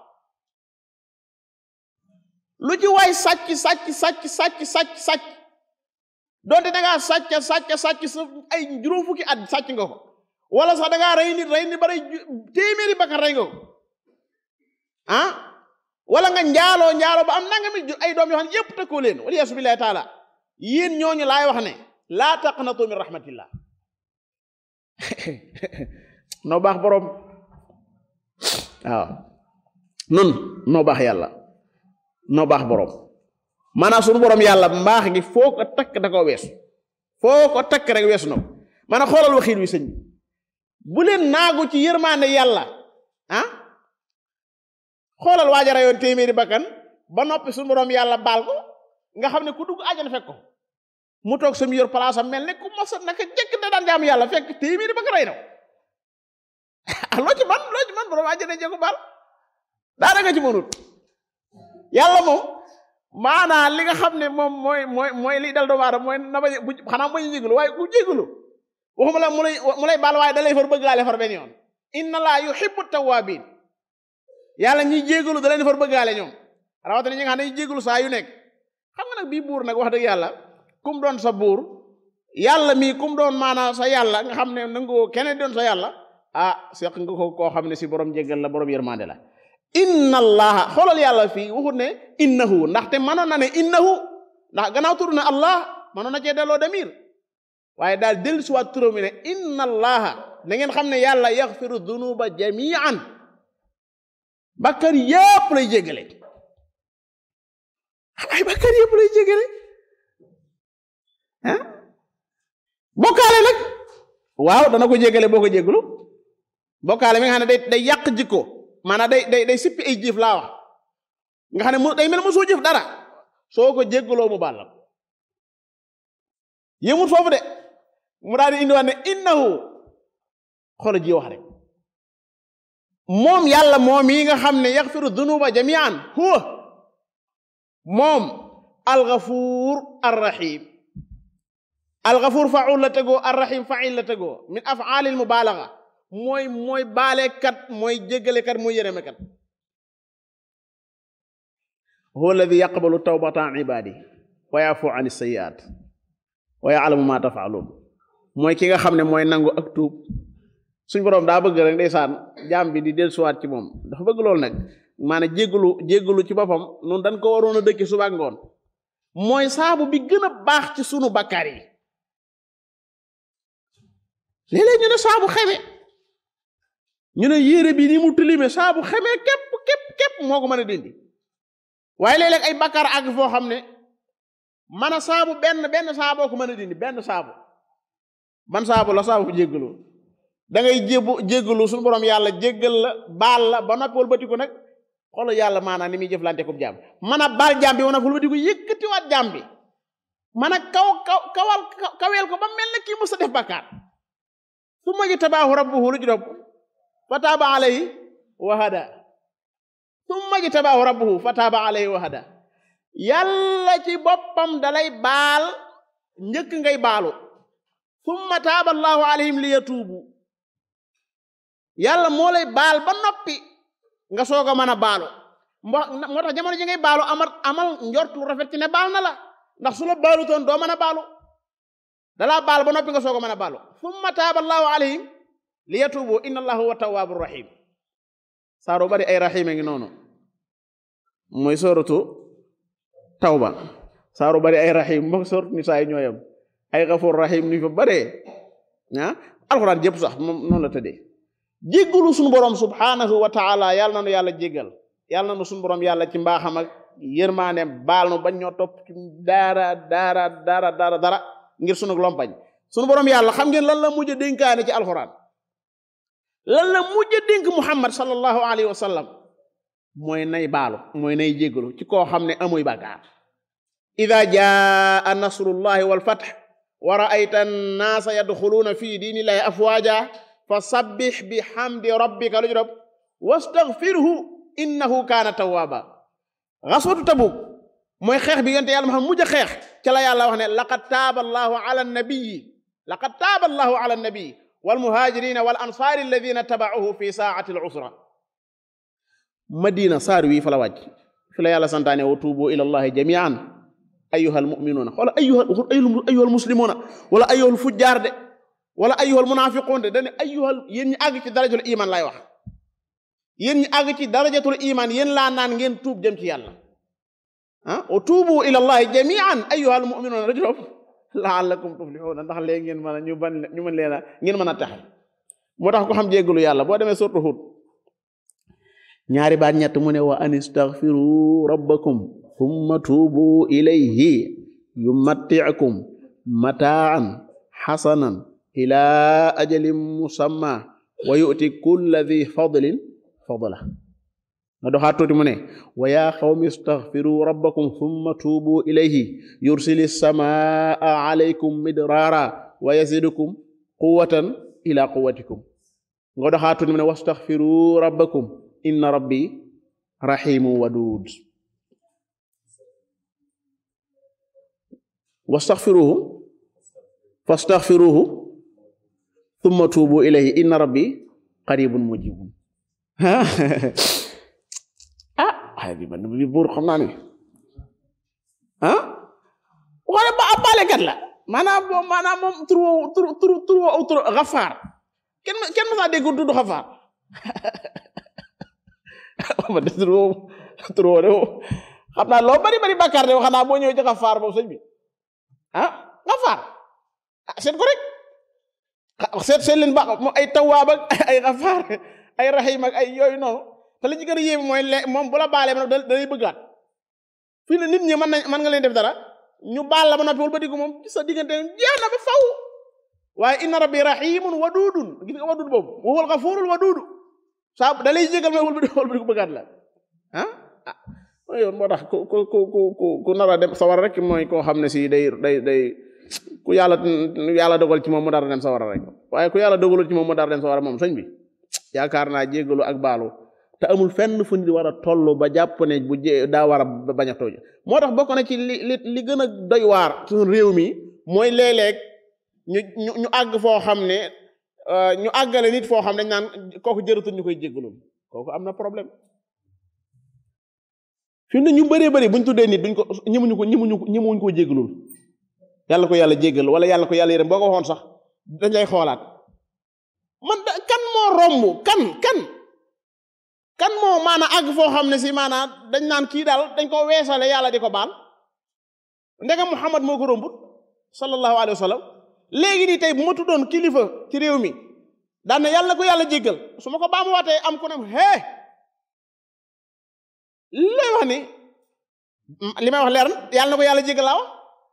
lu ci waay sàcc sàcc sàcc sàcc sàcc sàcc donte da ngaa sàcc sàcc sàcc sa ay juróom fukki at sàcc nga ko wala sax da ngaa rey nit rey nit ba rey téeméeri bakkan rey nga ko ah wala nga njaaloo njaaloo ba am nangami ay doom yoo xam ne yépp tëkkoo leen wala yaasu billahi taala yéen ñooñu laay wax ne laa taqnatu min rahmatillah noo baax boroom waaw nun noo baax yàlla noo baax boroom maanaam sunu boroom yàlla mbaax gi foo ko takk da koo weesu foo ko takk rek weesu na ko maanaam xoolal waxiin wi sëñ bi bu leen naagu ci yërmaande yàlla ah xoolal waajara yoon téeméeri bakkan ba noppi sunu boroom yàlla baal ko nga xam ne ku dugg àjjana fekk ko mu toog sam yor place am mel ne ku mos naka jekk da daan jaamu yàlla fekk téeméeri bakkan rey na ah loo ci man loo ci man boroom àjjana jee ko baal daara nga ci mënut yàlla moom maanaa li nga xam ne moom mooy mooy mooy liy dal doomu aadama mooy na ba bu xanaa bañu jégalu waaye ku jégalu waxuma la mu lay mu lay baal waaye da lay far bëggaale far benn yoon inna laa yuhibbu tawwabin yàlla ñiy jégalu da leen far bëggaale ñoom rawatina ñi nga xam ne ñuy jégalu saa yu nekk xam nga nag bii buur nag wax dëgg yàlla kum doon sa buur yàlla mii kum doon maanaa sa yàlla nga xam ne nangoo keneen doon sa yàlla ah seq nga ko koo xam ne si borom jégal la borom yërmande la inna allaha xoolal yàlla fii waxut ne innahu ndaxte mënoon na ne innahu ndax gannaaw tur ne allah mënoon na cee delloo damir waaye daal dellu si waat turam mi ne inna allaha na ngeen xam ne yàlla yaxfiru dunuba jamian bakkar yépp lay jégale ay bakkar yépp lay jégale ah bokkaale nag waaw dana ko jégale boo ko jégalu bokkaale mi nga xam ne day day yàq jikko maanaam day day day sippi ay jëf laa wax nga xam ne mu day mel mosoo jëf dara soo ko jéggaloo mu baal la yëmut foofu de mu daal di indiwaat ne innahu xoola ji wax rek moom yàlla moom yi nga xam ne yaxfiru dunuba jamian huwa moom algafuur arrahim algafuur faul la tegoo arrahim fail la tegoo min afaalil mubaalaga mooy mooy baalekat mooy jéggalekat mooy yërëmekat huwa alladi yaqbalu tawbata an ibadi wa yafu an sayiat wa yaalamu ma tafaaluun mooy ki nga xam ne mooy nangu ak tuub suñ boroom daa bëgg rek ndeysaan jaam bi di dellusiwaat ci moom dafa bëgg loolu nag maanaam jéggalu jéggalu ci boppam noonu dañ ko waroon a dëkki suba ak ngoon mooy saabu bi gën a baax ci sunu bakkaar yi léeg-léeg ñu ne saabu xeme ñu ne yére bi ni mu tilime saabu xemee képp képp képp moo ko mën a dindi waaye léeg-léeg ay bakkaar àgg foo xam ne man a saabu benn benn saaboo ko mën a dindi benn saabu ban saabu la saabu jéggalu da ngay jébbu jéggalu suñu borom yàlla jéggal la baal la ba noppi wëlbatiku nag xoolal yàlla maanaam ni muy jëflante ko jaam man a baal jaam bi wana wëlbatiku yëkkatiwaat jaam bi man a kaw kaw kawal kaweel ko ba mel ne kii mës a def bakkaar su ma ji tabaahu rabbuhu lu juróom fa taaba alayhi wa hada summa jtabaahu rabbuhu fa taaba alayhi wa hada yàlla ci boppam dalay baal njëkk ngay baalu summa taaba allahu alayhim li yatuubu yàlla moo lay baal ba noppi nga soog a mën a baalu moo tax jamono ji ngay baalu amal amal njort lu rafet ci ne baal na la ndax su la baalu toon doo mën a baalu dalaa baal ba noppi nga soog a mën a baalu summa taaba allahu alayhim li yatuubu inna allaha huwa tawaabu rahim saaro bari ay rahim a ngi noonu mooy sooratu tawba saaro bari ay rahim moom sooratu nisaa yi ñooyam ay gafuur rahim ni fa baree ah alxuraan jëpp sax moom noonu la tëddee jéggalu suñu borom subhanahu wa taala yàlla na nu yàlla jéggal yàlla na nu suñu borom yàlla ci mbaaxam ak yërmaane baal nu bañ ñoo topp ci daara daara daara daara dara ngir sunu lompañ sunu borom yàlla xam ngeen lan la mujj a dénkaane ci alxuraan lan la mujj a dénk muhammad sallallahu alayhi wa sallam mooy nay baalu mooy nay jéggalu ci koo xam ne amuy bàkkaar ida jaa nasrullahi wal fath wa ra'ayta annaasa yadxuluuna fi diinillahi afwaaja fa sabbix bi xamdi rabbika lu juróom wastaghfirhu innahu kaana tawwaaba gaswatu tabuk mooy xeex bi yonte yàlla ma xam mujj a xeex ca la yàlla wax ne laqad taaba allahu ala nabiyi laqad taaba allahu ala nabiyi walmuhaajirina wal ansaari alladina tabauhu fi saati al usra madina saar wii fa la wàcc fi la yàlla santaane wa tuubu ila allahi jamian ayyuhal mu'minuuna wala ayyuhal ayyuhal muslimuuna wala ayyuhal fujjaar de wala ayyuhal munaafiquun de dañu ayyuhal yéen ñi àgg ci darajatul iman lay wax yéen ñi àgg ci darajatul iman yéen laa naan ngeen tuub jëm ci yàlla ah wa tuubu ila allahi jamian ayyuhal mu'minuuna rajulom la'allakum tuflihuna ndax léegi ngeen mën a ñu ban ñu mën leen a ngeen mën a taxe moo tax ko xam jéggalu yàlla boo demee surtu Hud ñaari baat ñett mu ne wa an istaghfiru rabbakum thumma tuubu ilayhi yumatti'kum mataan xasanan ila ajalin musamma wa yu'ti kulla dhi fadlin fadla nga doxaat tuuti mu ne wa yaa qawmi istaghfiru rabbakum thumma tuubu ilayhi yursili samaa alaykum midraara wa yazidukum quwwatan ila quwwatikum nga doxaat tuuti mu ne wastaghfiru rabbakum inna rabbi rahimu wadud wastaghfiruhu fastaghfiruhu thumma tuubu ilayhi inna rabbi qaribun mujibun ah xay bi man bi buur xam naa ni ah wala ba ab baalekat la maanaam moom maanaam moom tur woowu tur tur tur woowu tur xafaar kenn kenn ma saa dégg tudd xafaar ma de tur woowu tur woowu de xam naa loo bari bari bàkkaar de xanaa boo ñëwee ci xafaar boobu sëñ bi ah xafaar ah seet ko rek seet seet leen baax moom ay tawaab ak ay xafaar ay rahim ak ay yooyu noonu te li ci gën a yéeme mooy le moom bu la baalee ba noppi da lay bëggaat fii ne nit ñi mën nañ mën nga leen def dara ñu baal la ba noppi wal ba diggu moom ci sa diggante jeex na ba faw waaye inna rabbi rahimun wadudun gis nga wadud boobu wa huwal ghafurul wadudu saa da lay jégal mooy wal ba wal ba diggu bëggaat la ah ah mooy yoon moo tax ku ku ku ku ku nar a dem sawar rek mooy koo xam ne si day day day ku yàlla yàlla dogal ci moom mu dara dem sawara rek waaye ku yàlla dogalul ci moom mu dara dem sawara moom sëñ bi yaakaar naa jégalu ak baalu te amul fenn fu nit war a toll ba jàpp ne bu jé daa war a bañ a tooñ moo tax bokk na ci li li li gën a doy waar suñu réew mi mooy léeg-léeg ñu ñu ñu àgg foo xam ne ñu àggale nit foo xam ne dañ naan kooku jëratul ñu koy jégalul kooku am na problème fi mu ne ñu bëree bëri buñ tuddee nit duñ ko ñëmuñu ko ñëmuñu ko ñëmuñu koo jégalul yàlla ko yàlla jégal wala yàlla ko yàlla yërëm boo ko waxoon sax dañ lay xoolaat man da kan moo romb kan kan kan moo maana àgg foo xam ne si maanaa dañ naan kii daal dañ ko weesale yàlla di ko baal ndegam Muhammad moo ko rombut sallallahu alayhi wa sallam léegi nii tey bu ma tuddoon kilifa ci réew mi daan na yàlla ko yàlla jéggal su ma ko baamu waatee am ku ne hee li lay wax ni li may wax leer na yàlla na ko yàlla jéggal laa wax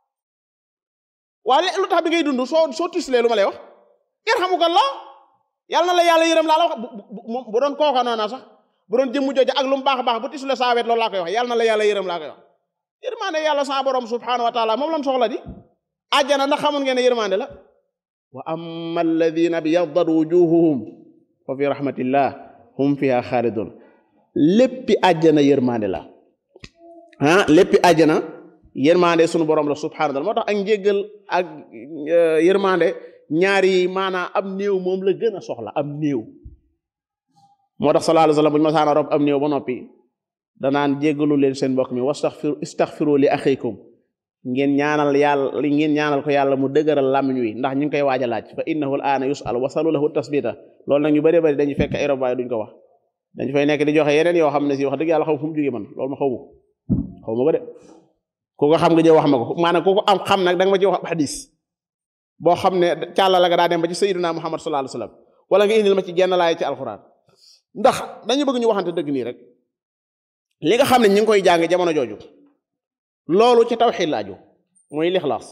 waaye lu tax bi ngay dund soo soo tislee lu ma lay wax yarhamukallah yàlla na la yàlla yërëm laa la wax bu bu doon kooka noona sax bu doon jëmmu jooju ak lu mu baax a baax bu tisle saa wet loolu laa koy wax yàlla na la yàlla yërëm laa koy wax yërmande yàlla sa borom subhanahu wa taala moom lan soxla di àjjana ndax xamoon ngeen ne yërmande la wa amma alladina biyaddat wujuhuhum fa fi rahmatillah hum fiha xaalidun léppi àjjana yërmande la ah léppi àjjana yërmande sunu borom la subhanahu wa taala moo tax ak njéggal ak yërmande ñaari maanaa am néew moom la gën a soxla am néew moo tax sallallahu alayhi wa sallam bu ñu masaana rob am néew ba noppi danaan jéggalu leen seen mbokk mi wastaxfiru istaxfiru li axikum ngeen ñaanal yàlla ngeen ñaanal ko yàlla mu dëgëral làmmiñ wi ndax ñu ngi koy waaj a laaj fa innahu al aana yusal wasalu lahu tasbita loolu nag ñu bëree bëri dañu fekk ay rob waaye duñ ko wax dañu fay nekk di joxe yeneen yoo xam ne si wax dëgg yàlla xaw fu mu jógee man loolu ma xaw ma xaw ma ko de ku ko xam nga jëw wax ma ko maanaam ku ko am xam nag da nga ma ci wax xadis boo xam ne càlla la nga daa dem ba ci sayyidina muhammad sallallahu alayhi wasallam wala nga indil ma ci genn laay ci alxuraan ndax dañu bëgg ñu waxante dëgg nii rek li nga xam ne ñu ngi koy jàng jamono jooju loolu ci tawxiid la aju mooy lixlaas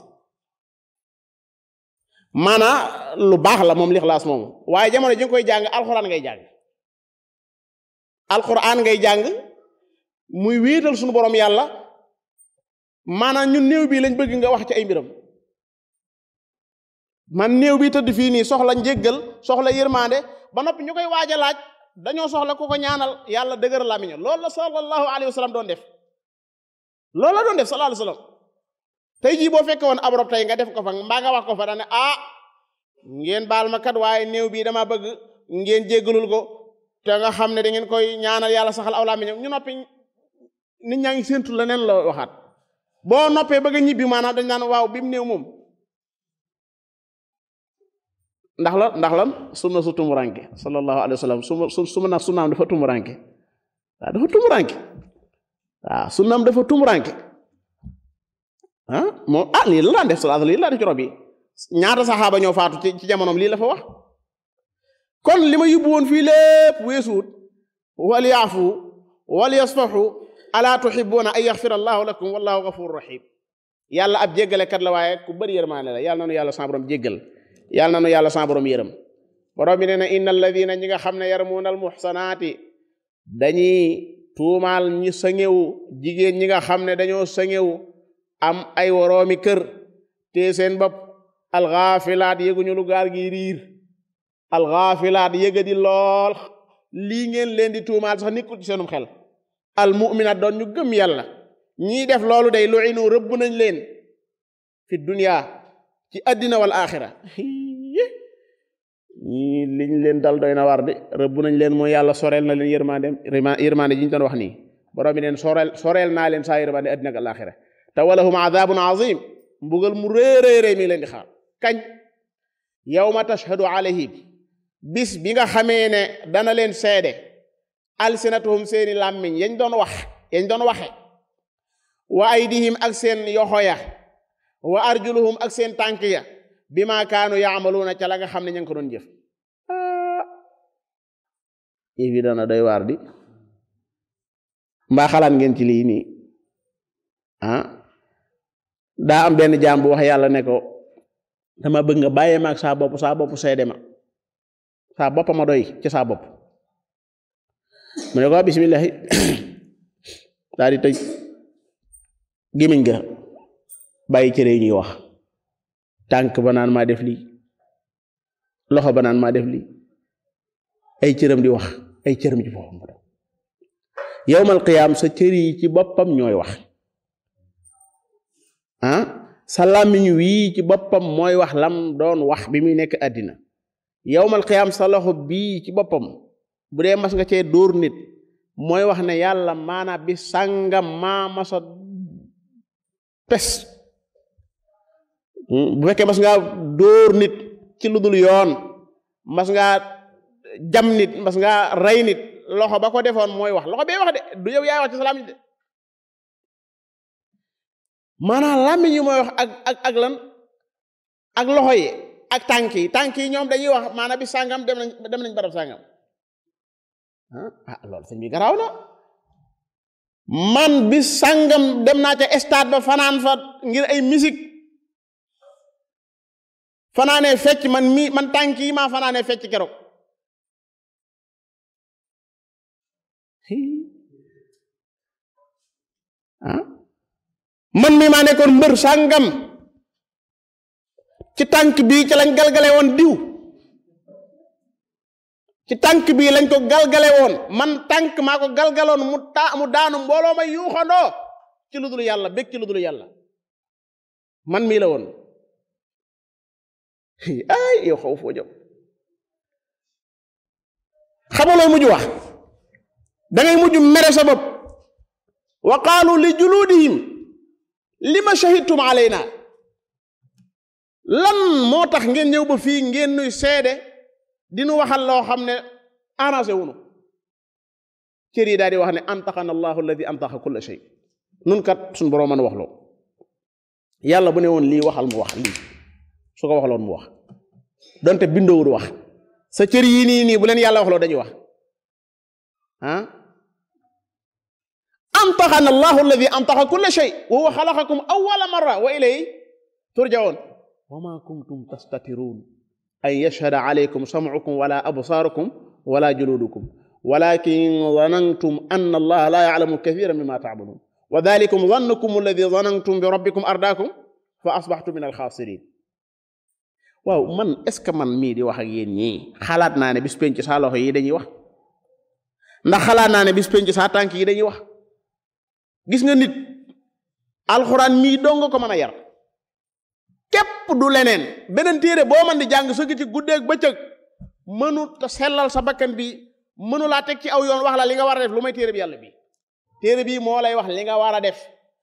maanaa lu baax la moom lixlaas moomu waaye jamono ji nga koy jàng alxuraan ngay jàng alxuraan ngay jàng muy wéetal suñu borom yàlla maanaam ñun néew bii lañ bëgg nga wax ci ay mbiram man néew bi tëdd fii nii soxla njéggal soxla yërmande ba noppi ñu koy waaj a laaj dañoo soxla ku ko ñaanal yàlla dëgër lamiña loolu la sallallahu alayhi wa sallam doon def loolu la doon def sallallahu alayhi wa sallam tey jii boo fekke woon ab rob tey nga def ko fa mbaa nga wax ko fa dane ah ngeen baal ma kat waaye néew bii dama bëgg ngeen jéggalul ko te nga xam ne da ngeen koy ñaanal yàlla saxal aw lamiñam ñu noppi nit ñaa ngi séentu la neen la waxaat boo noppee bëgg a ñibbi maanaam dañ naan waaw bi mu néew moom ndax la ndax lan sunna su tumuranke sallallahu alayhi wa sallam suma su suma nag sunnaam dafa tumuranke waaw dafa tumuranke waaw sunnaam dafa tumuranke ah moom ah lii la daan def salaatu lii la def ci rob yi ñaata saxaaba ñoo faatu ci ci jamonoom lii la fa wax kon li ma yóbbu woon fii lépp weesuut wal yaafu wal yasfaxu alaa tuhibuuna an yaxfira allahu lakum wallahu gafuru rahim yàlla ab jéggalekat la waaye ku bëri yërmaane la yàlla nanu yàlla sa borom jéggal yàlla nanu yàlla sa borom yërëm borom bi nee na inna alladina ñi nga xam ne yarmuuna al muxsanaati dañuy tuumaal ñi sëŋewu jigéen ñi nga xam ne dañoo sëŋewu am ay woroomi kër te seen bopp alxaafilaat yëguñu lu gaal gi riir alxaafilaat yëga di lool lii ngeen leen di tuumaal sax nekkul ci seenum xel almuminat doon ñu gëm yàlla ñii def loolu day lu'inu rëbb nañ leen fi dunya ci addina wal axira ñii liñ leen dal doy na war de rëbb nañ leen mooy yàlla soreel na leen yërmandem yërmande ji ñu doon wax nii borom bi neen soreel soreel naa leen saa yërmande addina ak alaxira te walahum adabun azim mbugal mu réeréeré mi leen di xaar kañ yawma tashhadu alayhim bis bi nga xamee ne dana leen seede alsinatuhum seeni làmmiñ yañ doon wax yañ doon waxe wa aydihim ak seen yoxo ya wa arjuluhum ak seen tànk ya bi ma kaanu yaamaluuna ca la nga xam ne ña ngi ko doon jëf yëf yi dana doy waar di mbaa xalaat ngeen ci lii nii ah daa am benn jaam bu wax yàlla ne ko dama bëgg nga bàyyee maag saa bopp saa bopp seede ma saa bopp ma doy ci saa bopp mu ne ko bismillahi daal di tëj gémmiñ ga bàyyi cëre yi ñuy wax tànk ba naan maa def lii loxo ba naan maa def lii ay cëram di wax ay cëram ci boppam yowmal qiyaam sa cër yi ci boppam ñooy wax ah sa làmmiñ wii ci boppam mooy wax lam doon wax bi muy nekk àddina yowmal qiyaam sa loxo bii ci boppam bu dee mas nga cee dóor nit mooy wax ne yàlla maana bi sàngam maa masa pes bu fekkee mas ngaa dóor nit ci lu dul yoon mas ngaa jam nit mas ngaa rey nit loxo ba ko defoon mooy wax loxo bee wax de du yow yaay wax ci sa làmmiñ de maanaam làmmiñ yi mooy wax ak ak ak lan ak loxo yi ak tànk yi tànk yi ñoom dañuy wax maanaam bi sàngam dem nañ dem nañ barab sàngam ah loolu sëñ bi garaaw na man bi sàngam dem naa ca stade ba fanaan fa ngir ay musique fanaanee fecc man mi man tànk yi maa fanaanee fecc keroog ah man mi maa nekkoon mbër sàngam ci tànk bii ci lañ galgale woon diw ci tànk bii lañ ko galgale woon man tànk maa ko galgaloon mu taa mu daanu mbooloo ma yuuxandoo ci lu dul yàlla bég ci lu dul yàlla man mii la woon ay yow xaw foo jëm xamaloo mujj wax dangay mujj mere sa bopp wa qaalu li juluudihim lima shahidtum alayna lan moo tax ngeen ñëw ba fii ngeen nuy seede dinu waxal loo xam ne arrangé wunu cër yi daal di wax ne antaxana allahu alladi antaxa kulla shay nun kat suñ boroom mën a wax loo yàlla bu ne woon lii waxal mu wax lii su ko waxaloon mu wax donte bindowul wax sa cër yii nii nii bu leen yàlla waxloo dañuy wax ah antaxana allahu alladi antaxa kulla shay wa huwa xalaqakum awwala marra wa ilayhi turjaun wa ma kuntum tastatiruun an yashhada alaykum samcukum wala absaarukum wala juluudukum walakin zanantum anna allaha la yaclamu kathiran mima tacmaluun wa dalikum zannukum alladi zanantum bi rabbikum ardaakum fa asbaxtum min alxaasirin waaw man est ce que man mii di wax ak yéen ñii xalaat naa ne bis penc saa loxo yi dañuy wax ndax xalaat naa ne bis penc saa tànk yi dañuy wax gis nga nit alxuraan mii dong ko mën a yar képp du leneen beneen téere boo man di jàng sëgg ci guddeeg bëccëg mënu ta sellal sa bakkan bi mënu laa teg ci aw yoon wax la li nga war a def lu may téere bi yàlla bi téere bii moo lay wax li nga war a def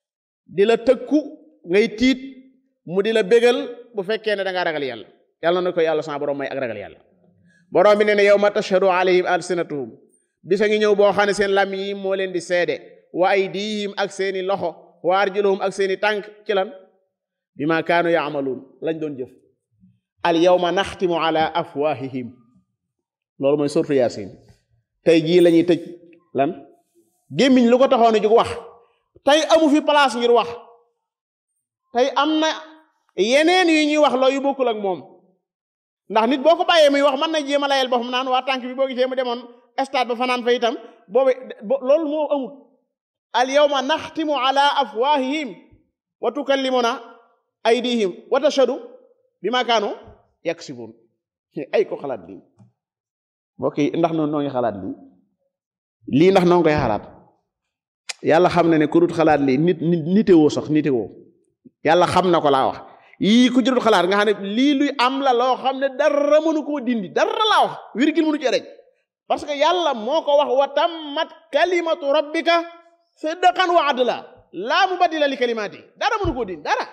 di la tëkku ngay tiit mu di la bégal bu fekkee ne da ngaa ragal yàlla yàlla na ko yàlla sama borom may ak ragal yàlla borom bi nee ne yow ma tashhadu alayhim alsinatuhum bisa ngi ñëw boo xam ne seen lam yi moo leen di seede wa aydihim ak seeni loxo wa arjuluhum ak seeni tànk ci lan bi ma kaanu yaamaluun lañ doon jëf al yawma naxtimu ala afwahihim loolu mooy surtu yaasin tey jii la ñuy tëj lan gémmiñ lu ko taxoon a jóg wax tey amu fi place ngir wax tey am na yeneen yu ñuy wax loo yu bokkul ak moom ndax nit boo ko bàyyee muy wax mën na jéem a layel boppam naan waa tànk bi boo gisee mu demoon stade ba fanaan fa itam boobu loolu moo amut al yawma naxtimu ala afwahihim wa tukallimuna aydihim wa tashhadu bima kaanu yaksibun ay ko xalaat lii mbokk yi ndax noonu noo ngi xalaat lii lii ndax noo ngi koy xalaat yàlla xam na ne ku dut xalaat lii nit nit nitewoo sax nitewoo yàlla xam na ko laa wax yii ku jurut xalaat nga xam ne lii luy am la loo xam ne dara mënu koo dindi dara laa wax wirgil mënu ci rek parce que yàlla moo ko wax wa tammat kalimatu rabbika sidqan wa adla laa mubaddila li kalimaati dara mënu koo dindi dara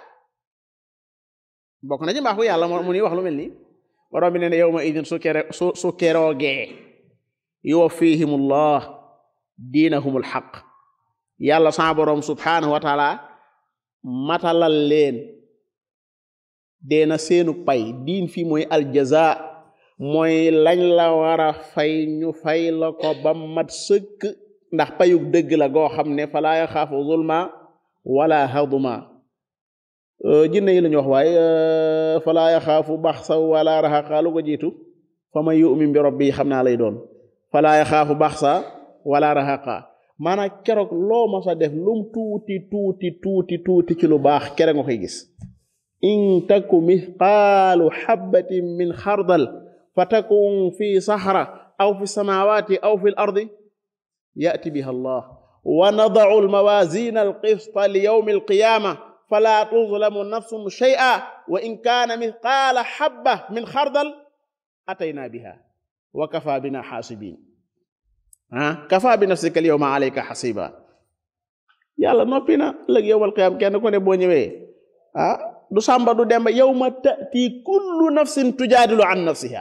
bokk na ci mbaaxu yàlla mu ni wax lu mel nii borom bi nee ne yawma idin su kere su su keroogee yuwaffihimullah diinahumul xaq yàlla sa borom subhanahu wa taala matalal leen deena seenu pay diin fii mooy aljaza mooy lañ la war a fay ñu fay la ko ba mat sëkk ndax payug dëgg la goo xam ne falaa yaxaafu zulma wala haduma jinne yi la ñu wax waaye falaa yaxaafu baxsa wala raxaqa lu ko jiitu fa man yu'min bi rabbi xam naa lay doon falaa yaxaafu baxsa wala raxaqa maanaam keroog loo ma sa def lum tuuti tuuti tuuti tuuti ci lu baax kere nga koy gis in taku mithqaalu xabbatin min xardal fa takun fi saxra aw fi samawati aw fi l ardi yati biha allah wa nadacu almawazina alqista li yawmi alqiyama fala tuzlamu nafsun shay'a wa in kaana mithqaala xabba min xardal atayna biha wa kafa bina xaasibin ah kafa bi nafsika al yawma alayka xasiba yàlla noppi na lëg yowmal qiyaam kenn ku ne boo ñëwee ah du sàmba du demba yawma tati kullu nafsin tujaadilu an nafsiha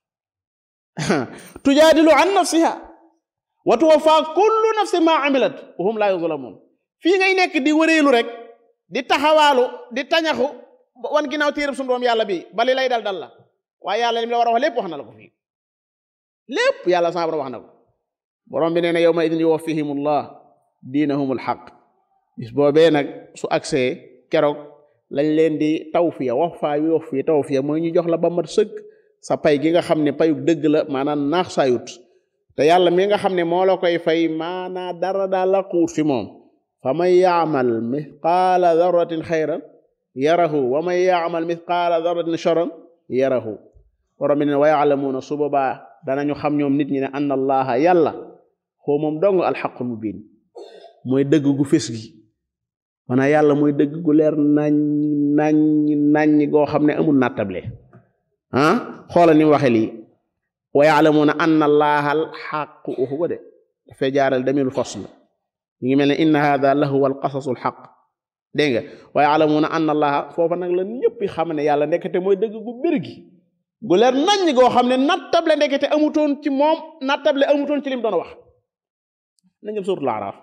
tujaadilu an nafsiha wa tuwaffa kullu nafsin ma amilat wa hum la yuzlamun fii ngay nekk di wëreelu rek di taxawaalu di tañaxu wan ginnaaw téereb sunu doom yàlla bi bali lay dal dal la waaye yàlla lim la war a wax lépp wax na la ko fii lépp yàlla sa borom wax na ko borom bi nee na yawma idin yuwaffihimullah diinahumul xaq bis boobee nag su agsee keroog lañ leen di tawfiya wax faa yu wax fii tawfiya mooy ñu jox la ba mat sëkk sa pay gi nga xam ne payug dëgg la maanaam naax saayut te yàlla mi nga xam ne moo la koy fay maanaa dara daal la xuut fi moom fa man yaamal mithqaala darratin xayran yarahu wa man yaamal mithqaala darratin charran yarahu borom bi ne wa yaalamuuna su boobaa danañu xam ñoom nit ñi ne anna allaha yàlla xoo moom dong alxaqul mubin mooy dëgg gu fés gi maanaam yàlla mooy dëgg gu leer nañ nañ nañ goo xam ne amul nattable ah xoola ni mu waxe lii wa yaalamuuna anna allaha alxaqu uxu ko de dafay jaaral damir fasl ñu ngi mel ne inna hada lahuwa alqasasu alxaq dégg nga wa yaalamuuna anna allaha foofa nag la ñëpp xam ne yàlla ndekete mooy dëgg gu bir gi gu leer nañ goo xam ne nattable ndekete amutoon ci moom nattable amutoon ci lim doon wax nañ dem suuratul Araaf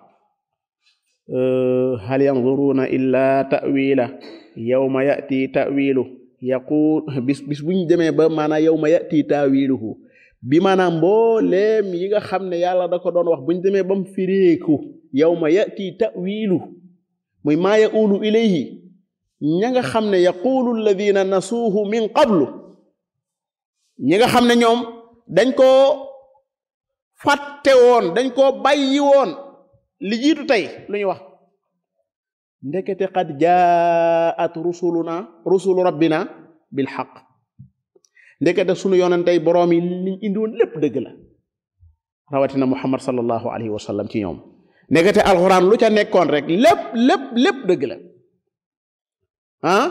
hal yanzuruna illa ta'wila yawma ya'ti ta'wilu yaqul bis bis buñ demee ba maanaam yawma ya'ti ta'wiluhu bi maanaam mbooleem yi nga xam ne yàlla da ko doon wax buñ demee ba mu fireeku yawma ya'ti ta'wilu muy maa ya'ulu ilayhi ña nga xam ne yaqulu alladhina nasuuhu min qablu ñi nga xam ne ñoom dañ koo fàtte woon dañ koo bàyyi woon li jiitu tey lu ñu wax ndekete qad jaat rusuluna rusulu rabbina bil xaq ndekete sunu yonentey boroom yi liñ indi woon lépp dëgg la rawatina muhammad sallallahu alayhi wa sallam ci ñoom ndekete alxuraan lu ca nekkoon rek lépp lépp lépp dëgg la ah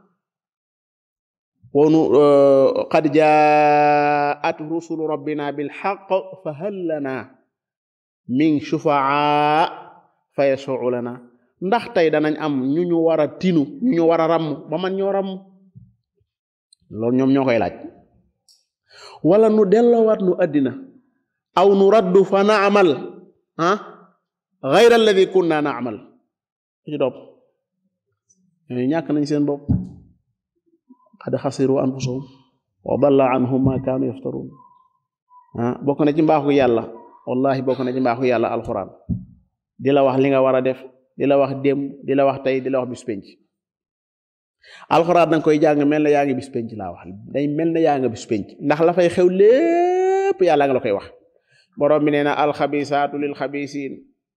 wonu qad jaat rusulu rabbina bil xaq fa hal lana min shufaa fa yashfau lana ndax tey danañ am ñu ñu war a tinu ñu ñu war a ràmm ba man ñoo ràmm loolu ñoom ñoo koy laaj wala nu delloowaat nu àddina aw nu raddu fa naamal ah gayra alladi kunna naamal ci topp ñooyu ñàkk nañ seen bopp qad xasiru anfusahum wa dalla anhum ma kaanu yaftarun ah bokk na ci mbaaxu yàlla wallahi bokk na ci mbaaxu yàlla alquran di la wax li nga war a def di la wax démb di la wax tey di la wax bis penc alxuraan danga koy jàng mel na yaa ngi bis penc laa wax day mel na yaa nga bis penc ndax la fay xew lépp yàlla nga la koy wax borom bi nee na alxabisaatu lil xabisiin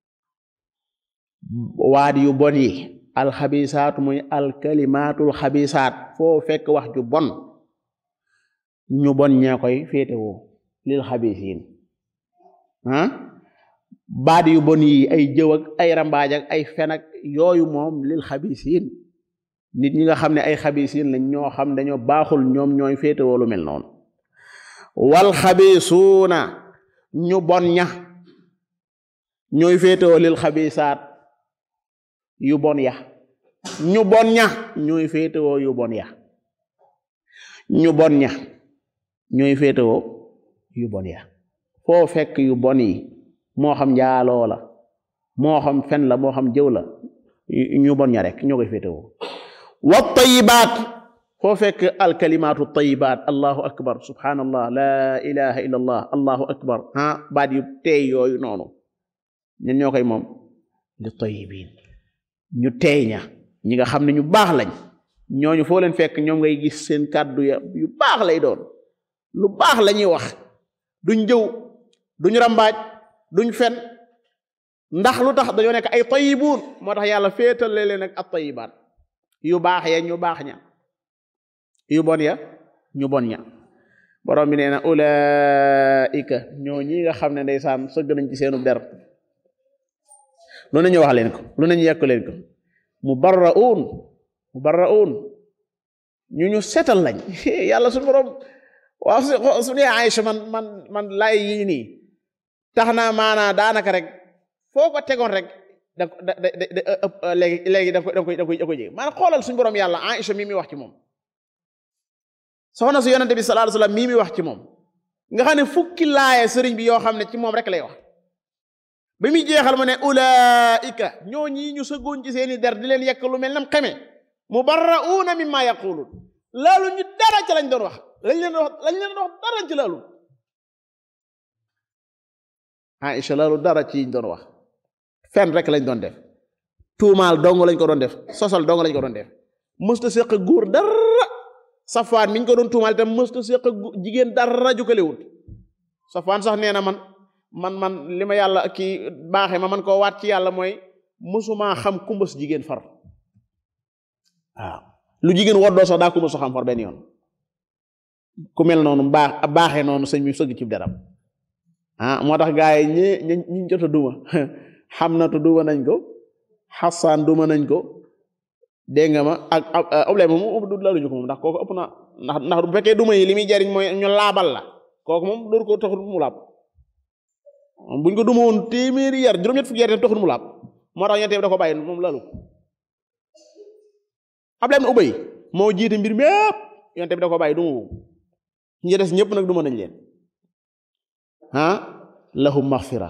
waat yu bon yi alxabisaatu muy alkalimaatul xabisaat foo fekk wax ju bon ñu bon ñee koy féetewoo lil xabisiin ah baat yu bon yi ay jëw ak ay rambaaj ak ay fen ak yooyu moom lil xabisiin nit ñi nga xam ne ay xabisiin lañ ñoo xam dañoo baaxul ñoom ñooy féetewoo lu mel noonu wal xabisuuna ñu bon ña ñooy féetewoo lil xabisaat yu bon ya ñu bon ña ñooy féetewoo yu bon ya ñu bon ña ñooy féetewoo yu bon ya foo fekk yu bon yi moo xam njaaloo la moo xam fen la moo xam jëw la ñu bon ña rek ñoo koy féetewoo wa tayibaat foo fekk alkalimaatu tayibaat allahu akbar subhanallah la ilaha illa allah allahu akbar ah baat yu teey yooyu noonu ñen ñoo koy moom li tayibiin ñu teey ña ñi nga xam ne ñu baax lañ ñooñu foo leen fekk ñoom ngay gis seen kàddu ya yu baax lay doon lu baax la ñuy wax duñ jëw duñ rambaaj duñ fen ndax lu tax dañoo nekk ay tayibuun moo tax yàlla féetale leen ak at tayibaat yu baax ya ñu baax ña yu bon ya ñu bon ña borom bi nee na ulaika ñoo ñi nga xam ne ndeysaan sëgg nañ ci seenu der lu nañu wax leen ko lu nañu yekk leen ko mubarraun mubarraun ñu ñu setal lañ yàlla suñu borom waaw su ne Aïcha man man man lay yii nii tax naa maanaa daanaka rek foo ko tegoon rek da da da léegi léegi da koy da koy da koy jege maanaam xoolal suñu borom yàlla Aïcha mii mi wax ci moom soxna si yonente bi sallallahu alayhi wasallam mii mi wax ci moom nga xam ne fukki laaye sëriñ bi yoo xam ne ci moom rek lay wax ba muy jeexal ma ne ulaika ñoo ñii ñu sëggoon ci seeni der di leen yekk lu mel nam xeme mubarra'una mimma yaqulun laalu ñu dara ci lañ doon wax lañ leen wax lañ leen wax dara ci laalu Aïcha laalu dara ci ñu doon wax fen rek lañ doon def tuumaal dong lañ ko doon def sosal dong lañ ko doon def mësta séq góor dara safaan miñ ko doon tuumaal itam mësta séq jigéen dara jukalewut safaan sax nee na man man man li ma yàlla kii baaxee ma man koo waat ci yàlla mooy mësumaa xam kumbas jigéen far waaw lu jigéen woddoo sax daa kumbas xam far benn yoon ku mel noonu baax baaxee noonu sëñ bi sëgg ci deram ah moo tax gaa yi ñi ñi ñi jot a duma xam na tu duma nañ ko xasaan duma nañ ko dégg nga ma ak problème moom du laluñu ko moom ndax kooku ëpp na ndax ndax bu fekkee duma yi li muy jariñ mooy ñu laabal la kooku moom dooru ko taxul mu laab buñ ko duma woon téeméeri yar juróom-ñett fukki yar taxul mu laab moo tax ñettee da ko bàyyi moom lalu Abdullah ibn Ubay moo jiite mbir mépp yonte bi da ko bàyyi duma wu ñi des ñëpp nag duma nañ leen ah lahum maghfira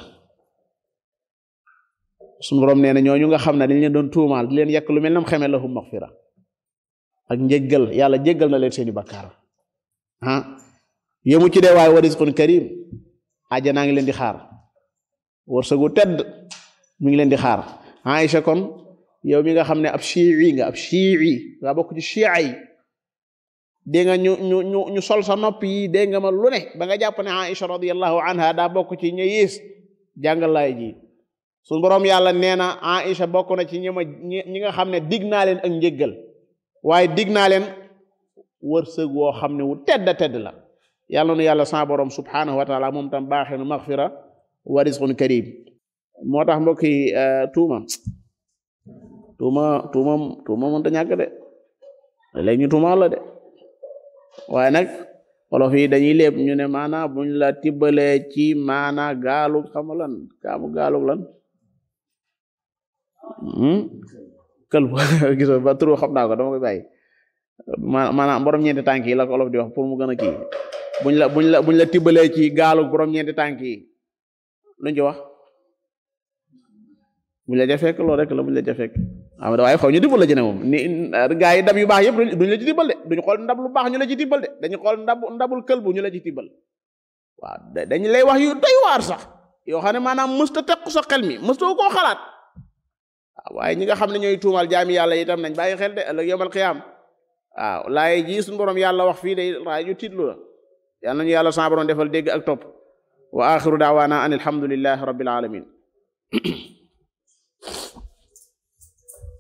suñu borom nee na ñooñu nga xam ne dañ leen doon tuumaal di leen yekk lu mel nam xeme lahum maghfira ak njéggal yàlla jéggal na leen seeni bakkaar ah yemu ci dee waaye wa rizqun karim àjjanaa ngi leen di xaar wërsëgu tedd mi ngi leen di xaar Aïcha kon yow mi nga xam ne ab shii nga ab shii nga bokk ci shia yi dégg nga ñu ñu ñu ñu sol sa nopp yi dégg nga ma lu ne ba nga jàpp ne Aïcha radiyallahu anha daa bokk ci ña yées jàngal laay ji suñu borom yàlla nee na Aïcha bokk na ci ñi ma ñi nga xam ne dig naa leen ak njéggal waaye dig naa leen wërsëg woo xam ne wu tedd tedd la yàlla nu yàlla sa borom subhanahu wa taala moom tam baaxee nu maghfira wa rizqun karim moo tax mbokk yi tuuma tuuma tuuma tuuma mënta ñàkk de léegi ñu tuumaal la de waaye nag wolof yi dañuy léeb ñu ne maana buñ la tibbalee ci maana gaalu xama lan kaamu gaalu lan këlbu gis ba turu xam naa ko dama koy bàyyi maanaam borom ñeenti tànk yi la ko olof di wax pour mu gën a kii buñ la buñ la buñ la tibbalee ci gaalu borom ñeenti tànk yi luñ ci wax buñ la ja fekk loolu rek la buñ la ja fekk ah waaye xaw ñu tibbal la jëne moom ni gaa yi ndab yu baax yëpp duñ la ci tibbal de duñu xool ndab lu baax ñu la ci tibbal de dañu xool ndab ndabul këlbu ñu la ci tibbal waaw dañu lay wax yu doy waar sax yoo xam ne maanaam mësta teq sa xel mi mëstoo koo xalaat waaw waaye ñi nga xam ne ñooy tuumal jaami yàlla itam nañ bàyyi xel de ëllëg yawmal qiyaam waaw laay ji suñu borom yàlla wax fii day laay ju tiitlu la yàlla nañu yàlla sa borom defal dégg ak topp wa axiru daawaana an alhamdulillahi rabbil alamin